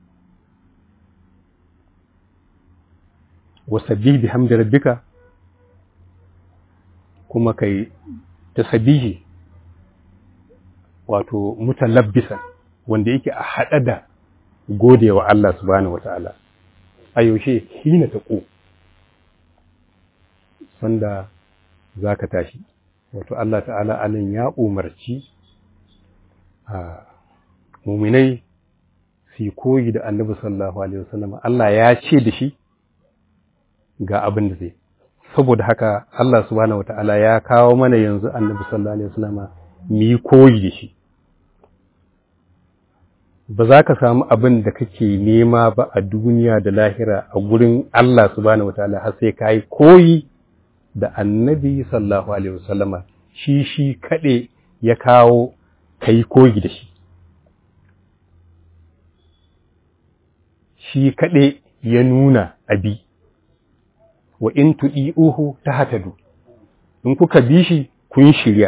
wasabbih bihamdi rabbika kuma kai tasbihi wato mutalabbisan wanda yake a haɗa da gode wa Allah subhanahu wata'ala a yaushe hina ta ƙo sanda za ka tashi wato Allah ta'ala anan ya umarci a muminai su koyi da annabi sallallahu alaihi wasallam Allah ya ce da shi ga abin da zai saboda haka Allah subhanahu wata'ala ya kawo mana yanzu annabi sallallahu alaihi wasallam mu yi koyi da shi ba za ka samu abin da kake nema ba a duniya da lahira a gurin Allah subhanahu wataala har sai ka yi koyi da annabi sallallahu alaihi wasallama shi shi kaɗe ya kawo ka yi koyi da shi shi kaɗe ya nuna abi wa in tuɗi'uhu ta hatadu in kuka bi shi kun shirya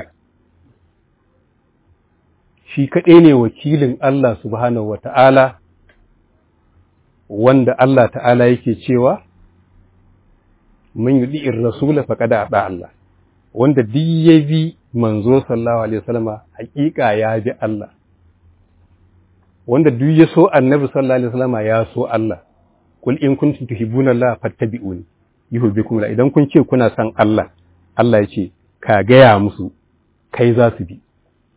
shi kaɗai ne wakilin Allah subhanahu wata'ala wanda Allah ta'ala yake cewa man yudi'ir rasula faqad ata Allah wanda duk ya bi manzo sallallahu alaihi wasallama haƙiƙa ya bi Allah wanda duk ya so annabi sallallahu alaihi wasallama ya so Allah kul in kuntum tuhibbuna Allah fattabi'uni yuhibbukum la idan kun ce kuna son Allah Allah ya ce ka gaya musu kai za su bi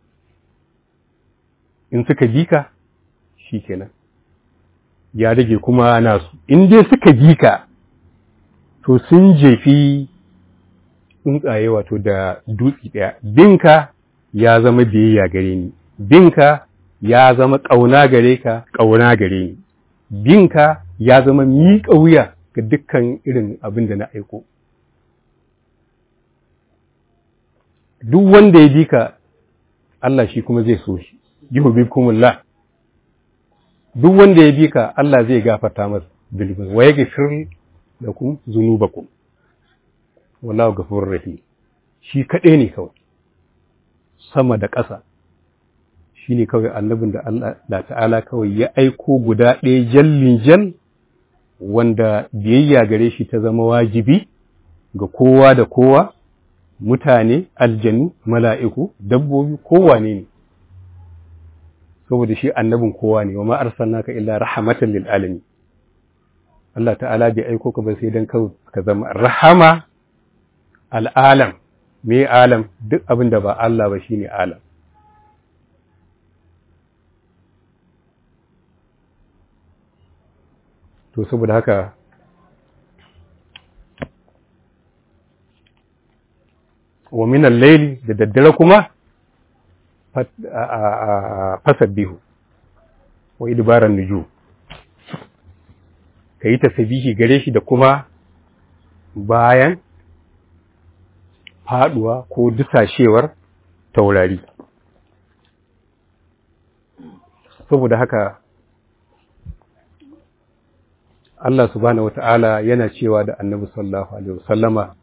in suka bi ka shi kenan ya rage kuma nasu in dai suka bi ka to sun jefi tsuntsaye wato da dutse ɗaya binka ya zama biyayya gare ni binka ya zama ƙauna gare ka ƙauna gare ni binka ya zama miƙa wuya ga dukkan irin abin da na aiko duk wanda ya bi ka Allah shi kuma zai so shi yuhibbukumullah duk wanda ya bi ka Allah zai gafarta masa bilbin wa yaghfir lakum dhunubakum wallahu ghafurur rahim shi kaɗai ne kawai sama da ƙasa shi ne kawai annabin da Allah da ta'ala kawai ya aiko guda ɗaya jallin jal wanda biyayya gare shi ta zama wajibi ga kowa da kowa mutane aljanu mala'iku dabbobi kowane ne saboda shi annabin kowa ne wa ma arsalnaka illa rahmatan lil alamin Allah ta'ala bai aiko ka ba sai dan ka zama rahama al'alam me alam duk abin da ba Allah ba shine alam to saboda haka wa min al-layli da daddare kuma fasabbihu wa idbaran nujum kayi tasbihi gare shi da kuma bayan faduwa ko dusashewar taurari saboda haka Allah subhanahu wata'ala yana cewa da annabi sallallahu alaihi wasallama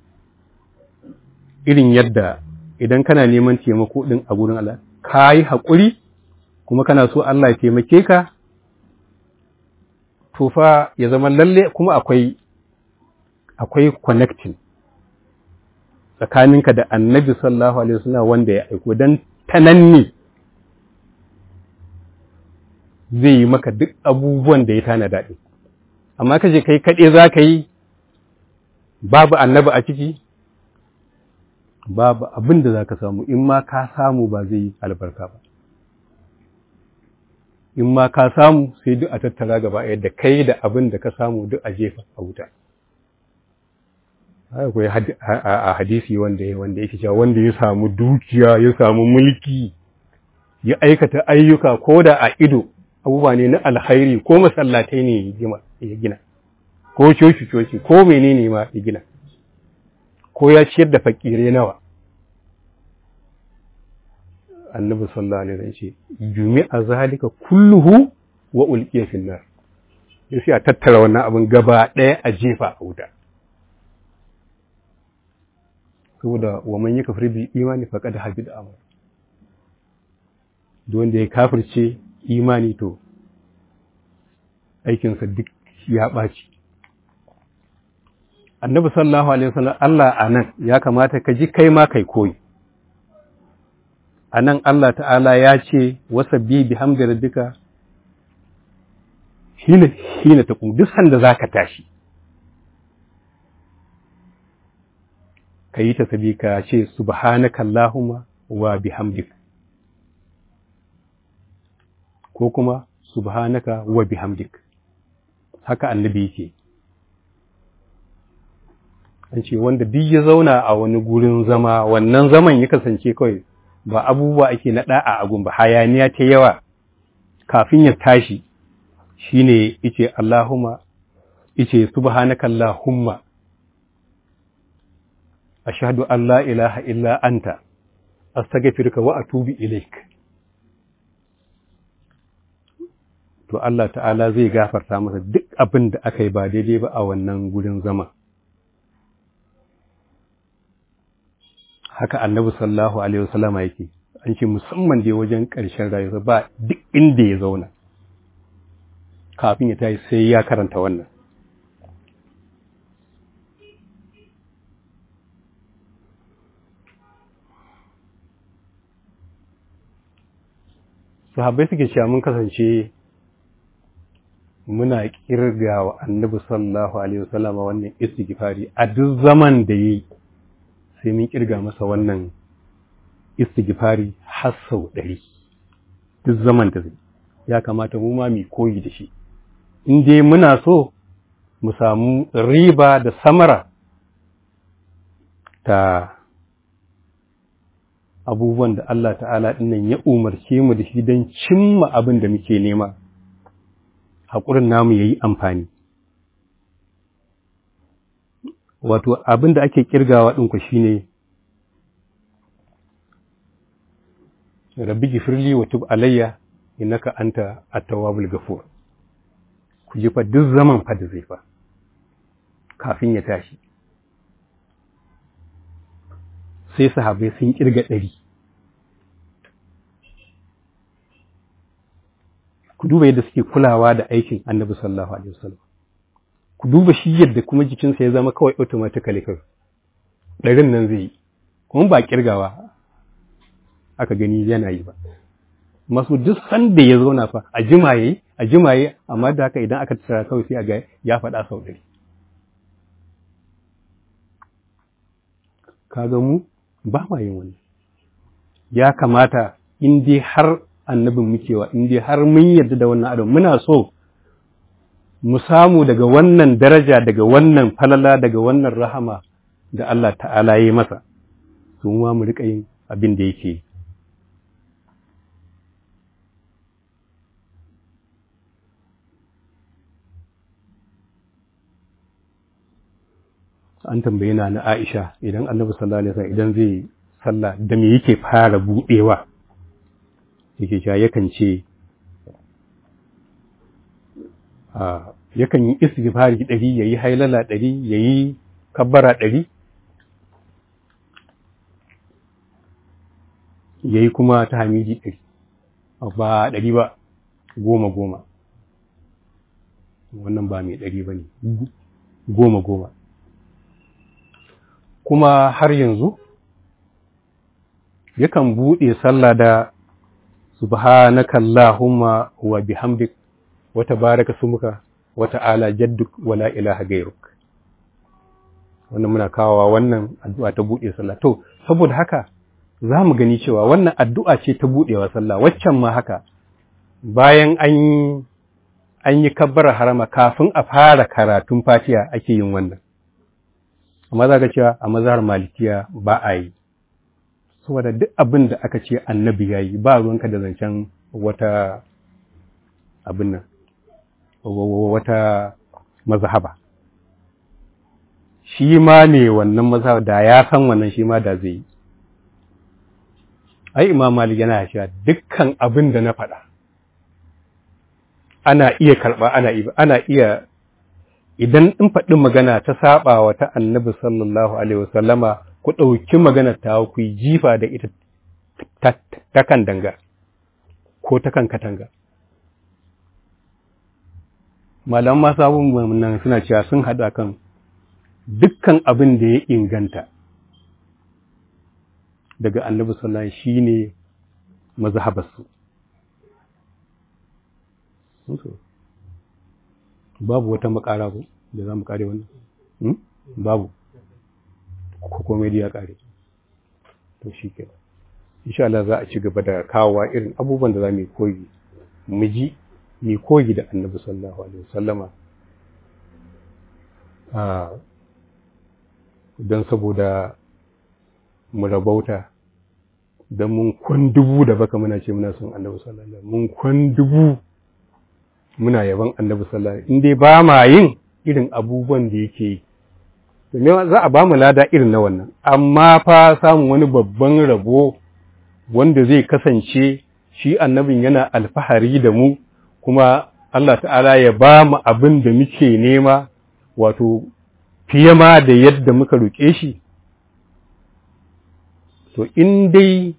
irin yadda idan kana neman taimako din a gurin Allah ka yi haƙuri kuma kana so Allah ya taimake ka to fa ya zama lalle kuma akwai akwai connecting tsakaninka da annabi sallallahu alaihi wasallam wanda ya aiko dan tananni zai yi maka duk abubuwan da ya tana daɗi amma ka je kai kaɗe za ka yi babu annabi a ciki babu abin da za ka samu in ma ka samu ba zai yi albarka ba in ma ka samu sai duk a tattara gaba yadda kai da abin da ka samu duk a jefa a wuta akwai a hadisi wanda ya wanda yake cewa wanda ya samu dukiya ya samu mulki ya aikata ayyuka ko da a ido abubuwa ne na alkhairi ko masallatai ne ya gina ko coci coci ko menene ma ya gina ko ya ciyar da fakire nawa annabi sallallahu alaihi wasallam ce jumi'a zalika kulluhu wa ulqiya fil nar sai a tattara wannan abin gaba ɗaya a jefa a wuta saboda wa man yakfur bil imani faqad habida amal duk wanda ya kafirce imani to aikinsa duk ya ɓaci annabi sallallahu alaihi wasallam Allah anan ya kamata ka ji kai ma kai koyi anan Allah ta'ala ya ce wasabbi bihamdi rabbika hina hina taqum duk sanda zaka tashi kayi tasbih ka ce subhanaka allahumma wa bihamdika ko kuma subhanaka wa bihamdik haka annabi yake an ce wanda duk ya zauna a wani gurin zama wannan zaman ya kasance kawai ba abubuwa ake na da'a a gun ba hayaniya ta yawa kafin ya tashi shine yace Allahumma yace subhanaka Allahumma ashhadu an la ilaha illa anta astaghfiruka wa atubu ilaik to Allah ta'ala zai gafarta masa duk abin da aka yi ba daidai ba a wannan gurin zama haka annabi sallallahu alaihi wasallama yake an ce musamman dai wajen ƙarshen rayuwa ba duk inda ya zauna kafin ya tashi sai ya karanta wannan sahabbai suke cewa mun kasance muna kirga wa annabi sallallahu alaihi wasallam wannan istighfari a duk zaman da yayi sai mun kirga masa wannan istighfari har sau ɗari duk zaman da zai ya kamata mu ma mu koyi da shi in dai muna so mu samu riba da samara ta abubuwan da Allah ta'ala ɗinnan ya umarce mu da shi don cimma abin da muke nema haƙurin namu ya yi amfani. Wato abin da ake ƙirgawa ɗinku shi ne, Rabbi gifirli wa tub alayya innaka anta at-tawwabul ghafur ku ji fa duk zaman fa da zai fa kafin ya tashi sai sahabbai sun kirga ɗari ku duba yadda suke kulawa da aikin annabi sallallahu alaihi wasallam ku duba shi yadda kuma jikinsa ya zama kawai automatically kawai ɗarin nan zai yi kuma ba kirgawa aka gani yana yi ba masu duk sanda ya zauna fa a jimaye a jimaye amma da haka idan aka tsara kawai sai a ga ya faɗa sau ɗari kaga mu ba ma yin wani ya kamata in dai har annabin mukewa in dai har mun yarda da wannan adam muna so mu samu daga wannan daraja daga wannan falala daga wannan rahama da Allah ta'ala ya yi masa su ma mu riƙa yin abin da yake an tambaye na na Aisha idan Annabi sallallahu alaihi wasallam idan zai sallah da me yake fara budewa yake cewa yakan ce a yakan yi istighfari ɗari yayi hailala ɗari yayi kabbara ɗari yayi kuma ta hamidi ɗari ba ɗari ba goma goma wannan ba mai ɗari ba ne goma goma kuma har yanzu yakan buɗe sallah da subhanaka Allahumma wa bihamdik wa tabaraka sumuka wa ta'ala jadduk wa la ilaha gairuk wannan muna kawowa wannan addu'a ta buɗe sallah to saboda haka za mu gani cewa wannan addu'a ce ta buɗewa sallah waccan ma haka bayan an yi an yi kabbara harama kafin a fara karatun fatiha ake yin wannan amma za ka cewa a mazhar malikiya ba a yi saboda duk abin da aka ce annabi ya yi ba ruwanka da zancen wata abin nan wata mazhaba shi ma ne wannan mazhaba da ya san wannan shi ma da zai yi ai imam malik yana cewa dukkan abin da na faɗa ana iya karɓa ana iya ana iya idan in faɗi magana ta saba wa ta annabi sallallahu alaihi wasallama ku ɗauki magana ta ku yi jifa da ita ta kan danga ko ta kan katanga malaman masu abubuwan nan suna cewa sun haɗu kan dukkan abin da ya inganta daga annabi sallallahu alaihi shi ne mazhabarsu babu wata makara ko da za mu kare wannan babu ko komai ya kare to shi ke insha Allah za a ci gaba da kawowa irin abubuwan da za mu koyi mu ji mu koyi da annabi sallallahu alaihi wasallama a don saboda mu rabauta don mun kwan dubu da baka muna ce muna son annabi sallallahu alaihi wasallam mun kwan dubu muna yaban annabi sallallahu alaihi in dai ba ma yin irin abubuwan da yake yi to me za a ba mu lada irin na wannan amma fa samun wani babban rabo wanda zai kasance shi annabin yana alfahari da mu kuma Allah ta'ala ya ba mu abin da muke nema wato fiye ma da yadda muka roƙe shi to in dai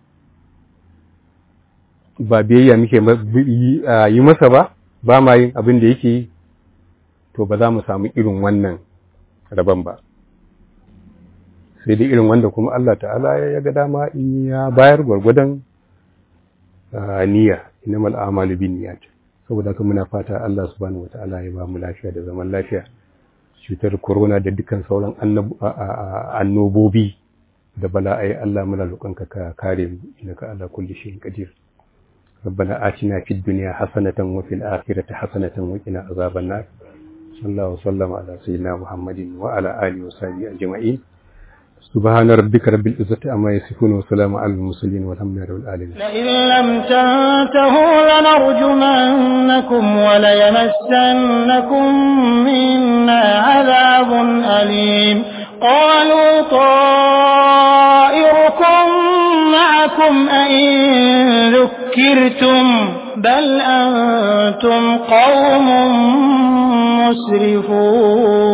ba biyayya muke yi masa ba ba ma yin abin da yake yi to ba za mu samu irin wannan rabon ba sai dai irin wanda kuma Allah ta'ala ya ga dama in ya bayar gwargwadon niyya innamal a'malu bin niyyat saboda haka muna fata Allah subhanahu wataala ya ba mu lafiya da zaman lafiya cutar corona da dukkan sauran annobobi da bala'ai Allah muna roƙonka ka kare mu innaka ala kulli shay'in qadir ربنا آتنا في الدنيا حسنة وفي الآخرة حسنة وقنا عذاب النار صلى الله وسلم على سيدنا محمد وعلى آله وصحبه أجمعين سبحان ربك رب العزة عما يصفون وسلام على المرسلين والحمد لله رب العالمين لئن لم تنتهوا لنرجمنكم وليمسنكم منا عذاب أليم قالوا طائركم معكم أئن ذكرتم بل أنتم قوم مسرفون